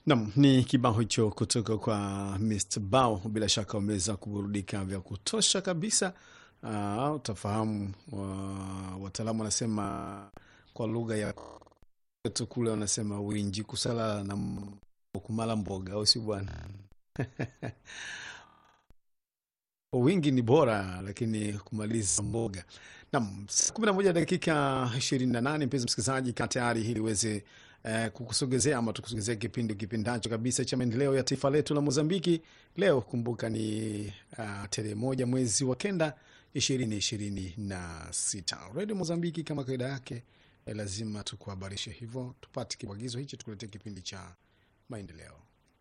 Nam ni kibao hicho kutoka kwa Mr Bao. Bila shaka wameweza kuburudika vya kutosha kabisa. Uh, utafahamu uh, wataalamu wanasema kwa lugha ya tu kule wanasema winji kusala na kumala mboga, au si bwana? wingi ni bora, lakini kumaliza mboga. Nam, saa kumi na moja dakika ishirini na nane mpenzi msikilizaji, kaa tayari ili uweze eh, kukusogezea ama tukusogezea kipindi kipendacho kabisa cha maendeleo ya taifa letu la Mozambiki. Leo kumbuka ni uh, tarehe moja mwezi wa kenda ishirini ishirini na sita. Redio Mozambiki kama kawaida yake eh, lazima tukuhabarishe hivyo, tupate kibwagizo hichi tukuletee kipindi cha maendeleo.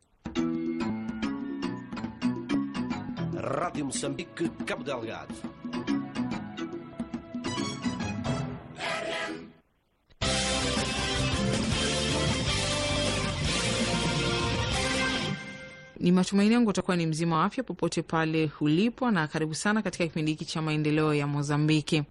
Rádio Moçambique, Cabo Delgado. Ni matumaini yangu utakuwa ni mzima wa afya popote pale ulipo, na karibu sana katika kipindi hiki cha maendeleo ya Mozambiki.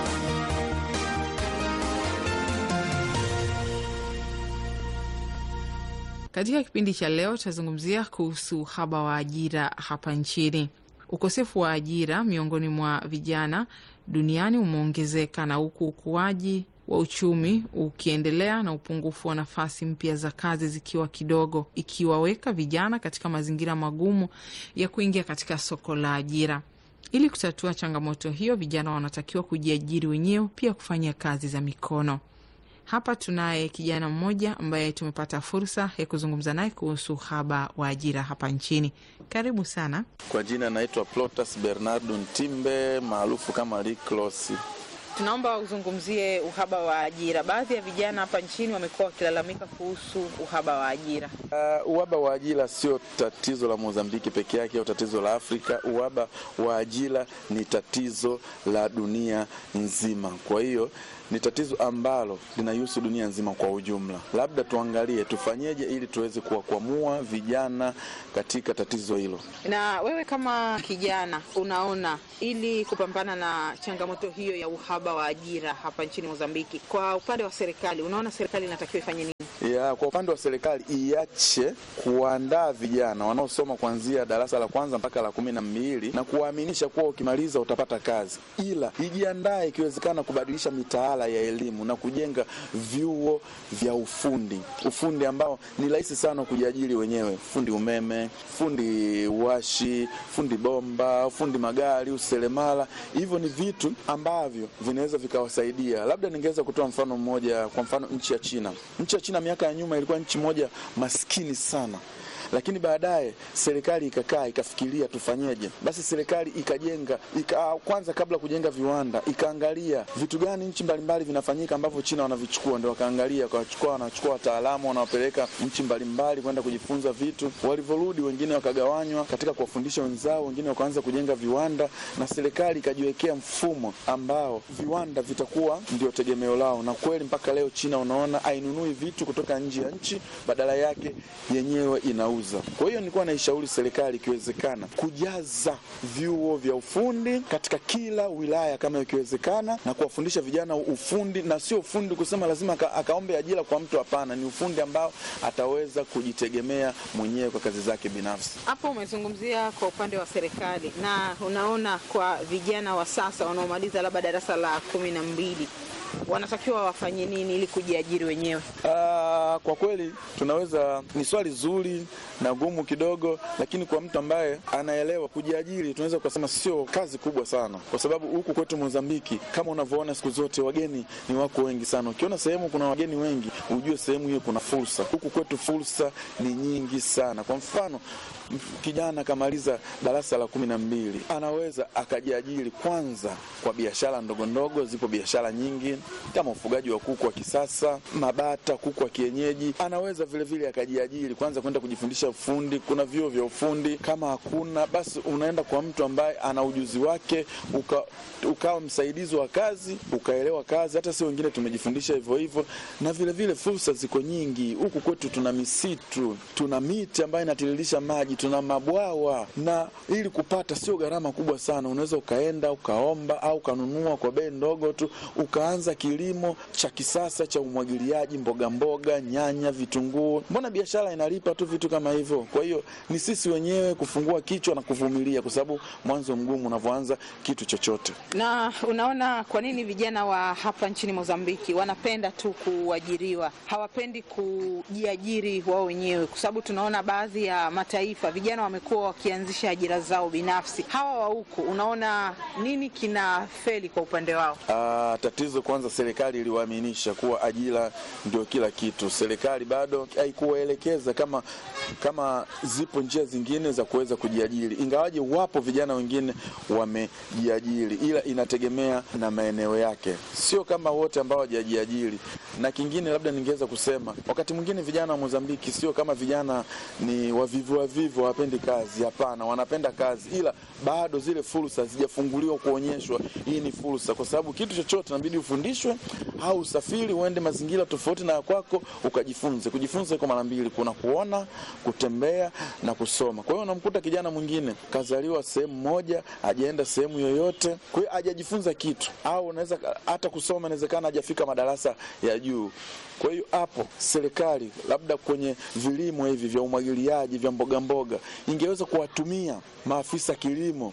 Katika kipindi cha leo tutazungumzia kuhusu uhaba wa ajira hapa nchini. Ukosefu wa ajira miongoni mwa vijana duniani umeongezeka na huku ukuaji wa uchumi ukiendelea na upungufu wa nafasi mpya za kazi zikiwa kidogo, ikiwaweka vijana katika mazingira magumu ya kuingia katika soko la ajira. Ili kutatua changamoto hiyo, vijana wanatakiwa kujiajiri wenyewe, pia kufanya kazi za mikono. Hapa tunaye kijana mmoja ambaye tumepata fursa ya kuzungumza naye kuhusu uhaba wa ajira hapa nchini. Karibu sana. Kwa jina naitwa Plotas Bernardo Ntimbe maarufu kama Liklos. Tunaomba uzungumzie uhaba wa ajira. Baadhi ya vijana hapa nchini wamekuwa wakilalamika kuhusu uhaba wa ajira. Uh, uhaba wa ajira sio tatizo la Mozambiki peke yake au tatizo la Afrika. Uhaba wa ajira ni tatizo la dunia nzima. Kwa hiyo ni tatizo ambalo linahusu dunia nzima kwa ujumla. Labda tuangalie tufanyeje ili tuweze kuwakwamua vijana katika tatizo hilo. Na wewe kama kijana, unaona ili kupambana na changamoto hiyo ya uhaba wa ajira hapa nchini Mozambiki, kwa upande wa serikali, unaona serikali inatakiwa ifanye nini? Ya, kwa upande wa serikali iache kuandaa vijana wanaosoma kuanzia darasa la kwanza mpaka la kumi na mbili na kuwaaminisha kuwa ukimaliza utapata kazi, ila ijiandae ikiwezekana kubadilisha mitaala ya elimu na kujenga vyuo vya ufundi, ufundi ambao ni rahisi sana kujiajiri wenyewe, fundi umeme, fundi washi, fundi bomba, fundi magari, useremala. Hivyo ni vitu ambavyo vinaweza vikawasaidia. Labda ningeweza kutoa mfano mmoja, kwa mfano nchi ya China. Nchi ya China miaka ya nyuma ilikuwa nchi moja maskini sana lakini baadaye serikali ikakaa ikafikiria tufanyeje. Basi serikali ikajenga ika, kwanza kabla kujenga viwanda ikaangalia vitu gani nchi mbalimbali vinafanyika ambavyo China wanavichukua, ndio wakaangalia wakachukua, wanachukua wataalamu wanawapeleka nchi mbalimbali kwenda kujifunza vitu. Walivyorudi wengine wakagawanywa katika kuwafundisha wenzao, wengine wakaanza kujenga viwanda, na serikali ikajiwekea mfumo ambao viwanda vitakuwa ndio tegemeo lao, na kweli mpaka leo China unaona hainunui vitu kutoka nje ya nchi, badala yake yenyewe ina kwa hiyo nilikuwa naishauri serikali ikiwezekana kujaza vyuo vya ufundi katika kila wilaya kama ikiwezekana, na kuwafundisha vijana ufundi, na sio ufundi kusema lazima aka, akaombe ajira kwa mtu. Hapana, ni ufundi ambao ataweza kujitegemea mwenyewe kwa kazi zake binafsi. Hapo umezungumzia kwa upande wa serikali, na unaona kwa vijana wa sasa wanaomaliza labda darasa la kumi na mbili wanatakiwa wafanye nini ili kujiajiri wenyewe? Aa, kwa kweli tunaweza, ni swali zuri na gumu kidogo, lakini kwa mtu ambaye anaelewa kujiajiri, tunaweza kusema sio kazi kubwa sana, kwa sababu huku kwetu Mozambiki, kama unavyoona siku zote wageni ni wako wengi sana. Ukiona sehemu kuna wageni wengi, ujue sehemu hiyo kuna fursa. Huku kwetu fursa ni nyingi sana. Kwa mfano kijana akamaliza darasa la kumi na mbili anaweza akajiajiri kwanza kwa biashara ndogo ndogo. Zipo biashara nyingi kama ufugaji wa kuku wa kisasa, mabata, kuku wa kienyeji. Anaweza vilevile akajiajiri kwanza kwenda kujifundisha ufundi. Kuna vyuo vya ufundi. Kama hakuna basi, unaenda kwa mtu ambaye ana ujuzi wake, uka, ukawa msaidizi wa kazi, ukaelewa kazi. Hata si wengine tumejifundisha hivyo hivyo, na vilevile fursa ziko nyingi huku kwetu. Tuna misitu, tuna miti ambayo inatiririsha maji tuna mabwawa na ili kupata sio gharama kubwa sana. Unaweza ukaenda ukaomba au ukanunua kwa bei ndogo tu, ukaanza kuanza kilimo cha kisasa cha umwagiliaji mboga mboga, nyanya, vitunguu. Mbona biashara inalipa tu vitu kama hivyo? Kwa hiyo ni sisi wenyewe kufungua kichwa na kuvumilia, kwa sababu mwanzo mgumu unavyoanza kitu chochote. Na unaona kwa nini vijana wa hapa nchini Mozambiki wanapenda tu kuajiriwa, hawapendi kujiajiri wao wenyewe? Kwa sababu tunaona baadhi ya mataifa vijana wamekuwa wakianzisha ajira zao binafsi. Hawa wa huku, unaona nini kina feli kwa upande wao? Ah, tatizo kwanza, serikali iliwaaminisha kuwa ajira ndio kila kitu. Serikali bado haikuwaelekeza kama kama zipo njia zingine za kuweza kujiajiri, ingawaje wapo vijana wengine wamejiajiri, ila inategemea na maeneo yake, sio kama wote ambao hawajajiajiri. Na kingine labda ningeweza kusema, wakati mwingine vijana wa Mozambiki sio kama vijana ni wavivu wavivu, hawapendi kazi. Hapana, wanapenda kazi, ila bado zile fursa hazijafunguliwa kuonyeshwa hii ni fursa, kwa sababu kitu chochote inabidi ufundishwe au usafiri uende mazingira tofauti na ya kwako ukajifunze. Kujifunza iko mara mbili, kuna kuona, kutembea na kusoma. Kwa hiyo unamkuta kijana mwingine kazaliwa sehemu moja, hajaenda sehemu yoyote, kwa hiyo hajajifunza kitu, au unaweza hata kusoma, inawezekana hajafika madarasa ya juu. Kwa hiyo hapo serikali labda kwenye vilimo hivi vya umwagiliaji vya mboga mboga ingeweza kuwatumia maafisa kilimo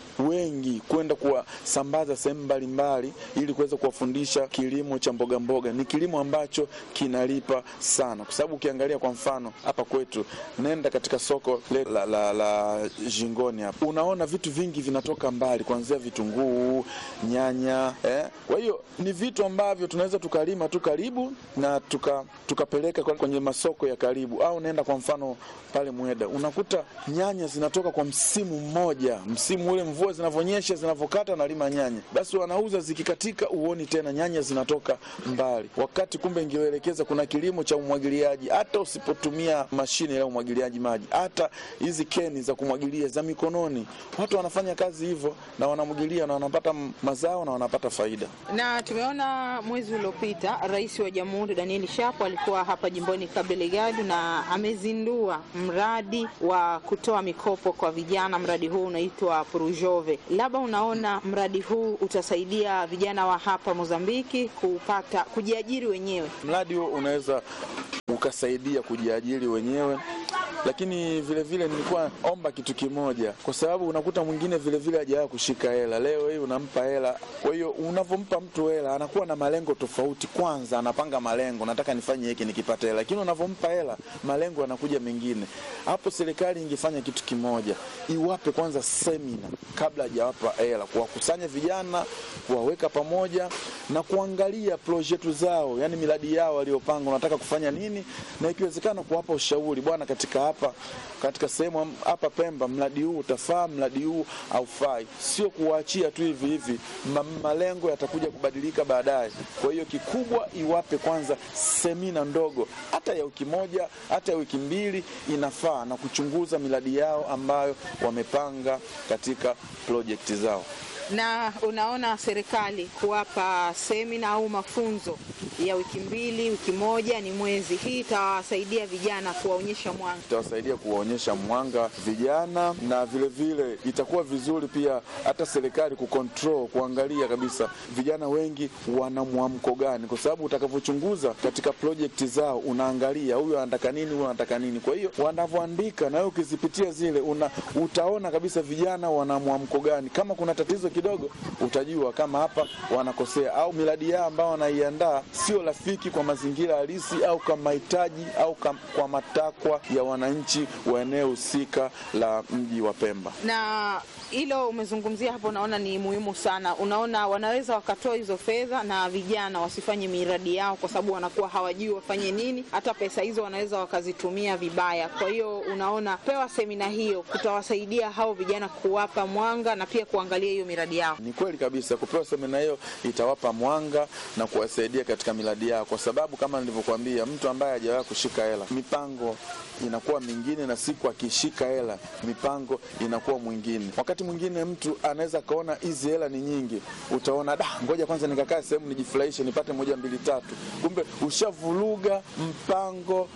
wengi kwenda kuwasambaza sehemu mbalimbali ili kuweza kuwafundisha kilimo cha mboga mboga. Ni kilimo ambacho kinalipa sana, kwa sababu ukiangalia kwa mfano hapa kwetu, nenda katika soko le, la, la, la Jingoni hapa, unaona vitu vingi vinatoka mbali, kuanzia vitunguu, nyanya eh. Kwa hiyo ni vitu ambavyo tunaweza tukalima tu karibu na tuka, tukapeleka kwenye masoko ya karibu, au nenda kwa mfano pale Mweda unakuta nyanya zinatoka kwa msimu mmoja, msimu ule mvua zinavyonyesha zinavyokata na lima nyanya, basi wanauza zikikatika, uoni tena nyanya zinatoka mbali, wakati kumbe ingeelekeza kuna kilimo cha umwagiliaji. Hata usipotumia mashine ya umwagiliaji maji, hata hizi keni za kumwagilia za mikononi, watu wanafanya kazi hivyo na wanamwagilia na wanapata mazao na wanapata faida. Na tumeona mwezi uliopita Rais wa Jamhuri Daniel Shapo alikuwa hapa jimboni Cabo Delgado na amezindua mradi wa kutoa mikopo kwa vijana. Mradi huu unaitwa Prujove. Labda unaona mradi huu utasaidia vijana wa hapa Mozambiki kupata kujiajiri wenyewe. Mradi huo unaweza ukasaidia kujiajiri wenyewe lakini vile vile nilikuwa omba kitu kimoja, kwa sababu unakuta mwingine vile vile hajawahi kushika hela. Leo hii unampa hela, kwa hiyo unavyompa mtu hela anakuwa na malengo tofauti. Kwanza anapanga malengo, nataka nifanye hiki nikipata hela, lakini unavyompa hela malengo yanakuja mengine. Hapo serikali ingefanya kitu kimoja, iwape kwanza semina kabla hajawapa hela, kuwakusanya vijana, kuwaweka pamoja na kuangalia projekti zao, yani miradi yao waliopanga, unataka kufanya nini, na ikiwezekana kuwapa ushauri, bwana, katika hapa katika sehemu hapa Pemba mradi huu utafaa, mradi huu haufai. Sio kuwaachia tu hivi hivi, ma, malengo yatakuja kubadilika baadaye. Kwa hiyo kikubwa, iwape kwanza semina ndogo, hata ya wiki moja, hata ya wiki mbili inafaa, na kuchunguza miradi yao ambayo wamepanga katika projekti zao. Na unaona serikali kuwapa semina au mafunzo ya wiki mbili, wiki moja, ni mwezi, hii itawasaidia vijana kuwaonyesha mwanga, itawasaidia kuwaonyesha mwanga vijana, na vile vile itakuwa vizuri pia hata serikali kucontrol, kuangalia kabisa vijana wengi wana mwamko gani, kwa sababu utakavyochunguza katika projekti zao unaangalia huyu anataka nini, huyu anataka nini. Kwa hiyo wanavyoandika na wewe ukizipitia zile una, utaona kabisa vijana wana mwamko gani. Kama kuna tatizo kidogo, utajua kama hapa wanakosea, au miradi yao ambao wanaiandaa sio rafiki kwa mazingira halisi au kwa mahitaji au kwa matakwa ya wananchi wa eneo husika la mji wa Pemba. Na hilo umezungumzia hapo, unaona ni muhimu sana. Unaona wanaweza wakatoa hizo fedha na vijana wasifanye miradi yao, kwa sababu wanakuwa hawajui wafanye nini. Hata pesa hizo wanaweza wakazitumia vibaya. Kwa hiyo unaona, pewa semina hiyo kutawasaidia hao vijana, kuwapa mwanga na pia kuangalia hiyo miradi yao. Ni kweli kabisa, kupewa semina hiyo itawapa mwanga na kuwasaidia katika miradi yao, kwa sababu kama nilivyokuambia, mtu ambaye hajawahi kushika hela, mipango inakuwa mingine, na siku akishika hela mipango inakuwa mwingine. Wakati mwingine mtu anaweza kaona hizi hela ni nyingi, utaona da, ngoja kwanza nikakaa sehemu nijifurahishe, nipate moja mbili tatu, kumbe ushavuruga mpango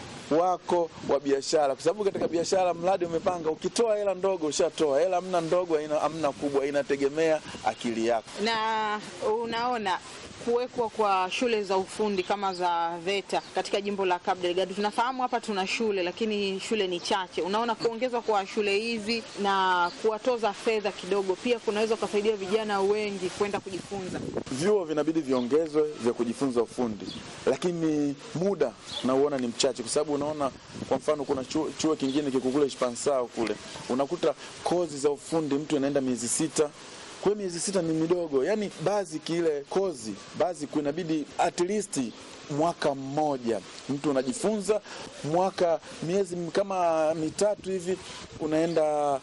wako wa biashara, kwa sababu katika biashara mradi umepanga, ukitoa hela ndogo ushatoa hela, hamna ndogo, hamna kubwa, inategemea akili yako. Na unaona kuwekwa kwa shule za ufundi kama za VETA katika jimbo la Cabo Delgado. Tunafahamu hapa tuna shule lakini shule ni chache. Unaona, kuongezwa kwa shule hizi na kuwatoza fedha kidogo pia kunaweza kusaidia vijana wengi kwenda kujifunza. Vyuo vinabidi viongezwe vya kujifunza ufundi, lakini muda nauona ni mchache, kwa sababu unaona, kwa mfano kuna chuo, chuo kingine kiko kule Spansao kule, unakuta kozi za ufundi mtu anaenda miezi sita kwa hiyo miezi sita ni midogo, yaani bazi kile kozi bazi inabidi at least mwaka mmoja mtu unajifunza, mwaka miezi kama mitatu hivi unaenda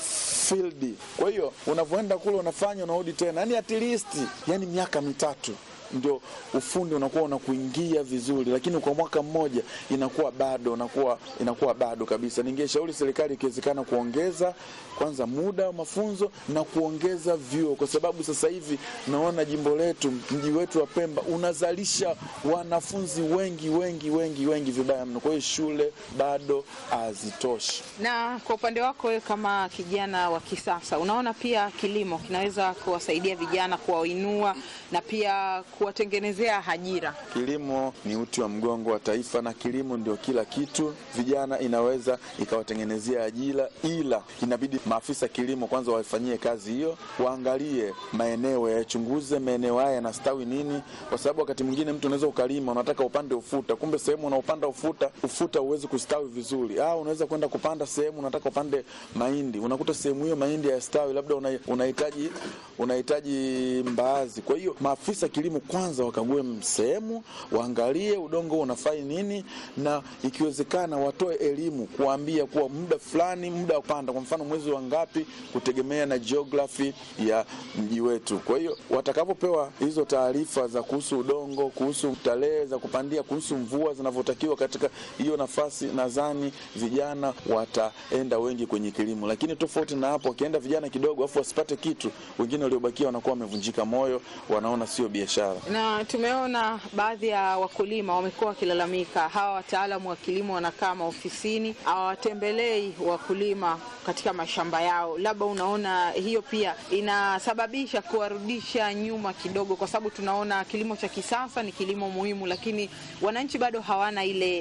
field. Kwa hiyo unavyoenda kule unafanya unarudi tena, yani at least yani miaka mitatu ndio ufundi unakuwa unakuingia vizuri, lakini kwa mwaka mmoja inakuwa bado inakuwa inakuwa bado kabisa. Ningeshauri serikali ikiwezekana kuongeza kwanza muda wa mafunzo na kuongeza vyuo, kwa sababu sasa hivi naona jimbo letu, mji wetu wa Pemba unazalisha wanafunzi wengi wengi wengi wengi vibaya mno. Kwa hiyo shule bado hazitoshi. Na kwa upande wako wewe kama kijana wa kisasa, unaona pia kilimo kinaweza kuwasaidia vijana kuwainua na pia kuwatengenezea ajira. Kilimo ni uti wa mgongo wa taifa, na kilimo ndio kila kitu. Vijana inaweza ikawatengenezea ajira, ila inabidi maafisa kilimo kwanza wafanyie kazi hiyo, waangalie maeneo, yachunguze maeneo haya yanastawi nini, kwa sababu wakati mwingine mtu unaweza ukalima, unataka upande ufuta, kumbe sehemu unaopanda ufuta, ufuta huwezi kustawi vizuri. Ah, unaweza kwenda kupanda sehemu unataka upande mahindi, unakuta sehemu hiyo mahindi hayastawi, labda unahitaji unahitaji mbaazi. Kwa hiyo maafisa kilimo kwanza wakague sehemu, waangalie udongo unafai nini, na ikiwezekana watoe elimu kuambia kuwa muda fulani, muda wa kupanda, kwa mfano mwezi wa ngapi, kutegemea na geography ya mji wetu. Kwa hiyo watakapopewa hizo taarifa za kuhusu udongo, kuhusu tarehe za kupandia, kuhusu mvua zinavyotakiwa katika hiyo nafasi, nadhani vijana wataenda wengi kwenye kilimo. Lakini tofauti na hapo, wakienda vijana kidogo afu wasipate kitu, wengine waliobakia wanakuwa wamevunjika moyo, wanaona sio biashara na tumeona baadhi ya wakulima wamekuwa wakilalamika, hawa wataalamu wa kilimo wanakaa maofisini, hawatembelei wakulima katika mashamba yao. Labda unaona hiyo pia inasababisha kuwarudisha nyuma kidogo, kwa sababu tunaona kilimo cha kisasa ni kilimo muhimu, lakini wananchi bado hawana ile